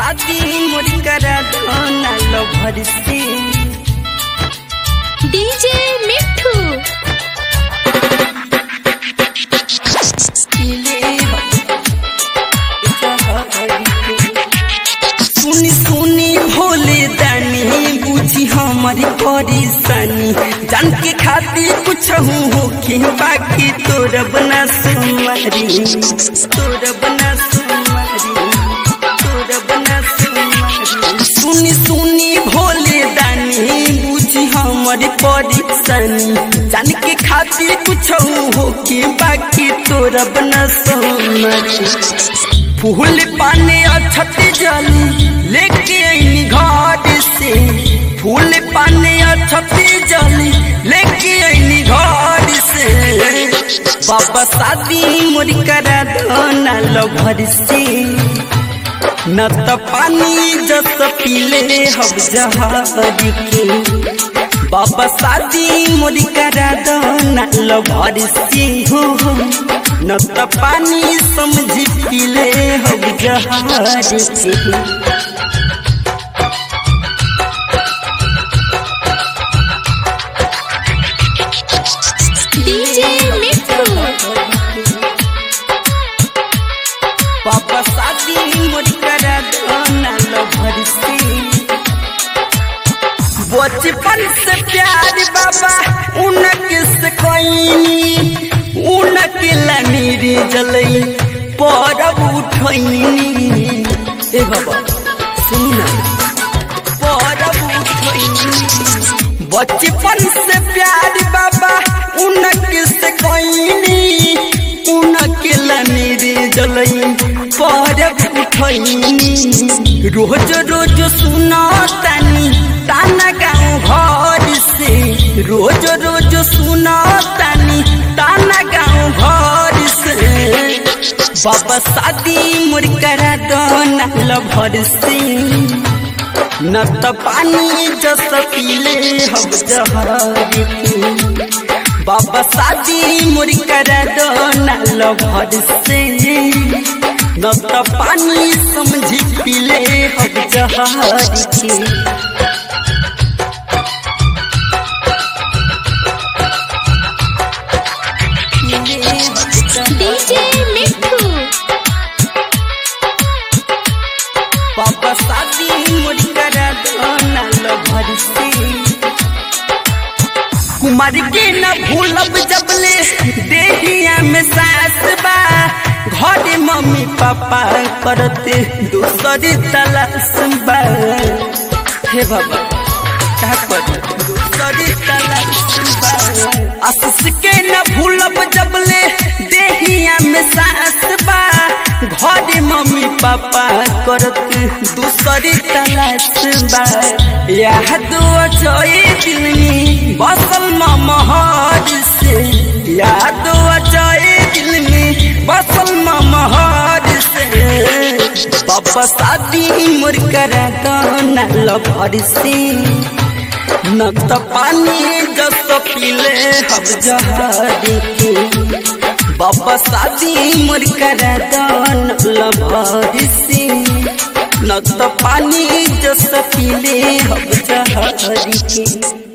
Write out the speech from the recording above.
शादी मोर करा धोना लभर से डीजे मिठू पीले सुनी सुनी भोले दानी बुझी हमारी परेशानी जान के खातिर कुछ हो के बाकी तोर बना सुमारी तोर बना सुमारी तोर बना सुमारी सुनी सुनी भोले दानी बुझी हमारी परेशानी जान के खातिर कुछ हो के बाकी तोर बना सुमारी फूल पाने अछती जली लेके आईनी घर से फूल पाने अछती जली लेके आईनी घर से बाबा शादी मोर करा धोना लभर से न त पानी जस पीले हम जहर के बाबा शादी मोर करा धोना लभर से हो न त पानी समझी पीले हम जहाज से डीजे मिठू पापा शादी मोर करा धोना लभर से बचपन से प्यार बाबा उनके से कोई उनके लनीर जलई परब उठैनी ए बाबा सुन परब उठैनी बचपन से प्यार बाबा उनके से कोई उनके लनीर जलई परब उठैनी रोज रोज सुना तानी ताना गाँव घर से रोज रोज सुना तानी ताना गाँव घर से बाबा शादी मोर करा दोना लभर से न त पानी जस पीले हम जहर के बाबा शादी मोर करा दोना लभर से न त पानी समझी पीले हम जहर के डीजे मिठू पापा शादी मोर करा धोना लभर से कुमार के न भूलब जबले देहिया में सास बा घर मम्मी पापा करते दूसरी तलाश बा हे बाबा क्या कर दूसरी तलाश बा आशीष के न भूलब जबले देहिया में सास बा घर मम्मी पापा करत दूसरी तलाश बा याद अजय दिल में बसल महर से याद अजय दिल में बसल महर से बाबा शादी मोर करा दाना लभर से न त पानी जस पीले हम जहर के बाबा शादी मोर करा दान लभर से न त पानी जस पीले हम जहर के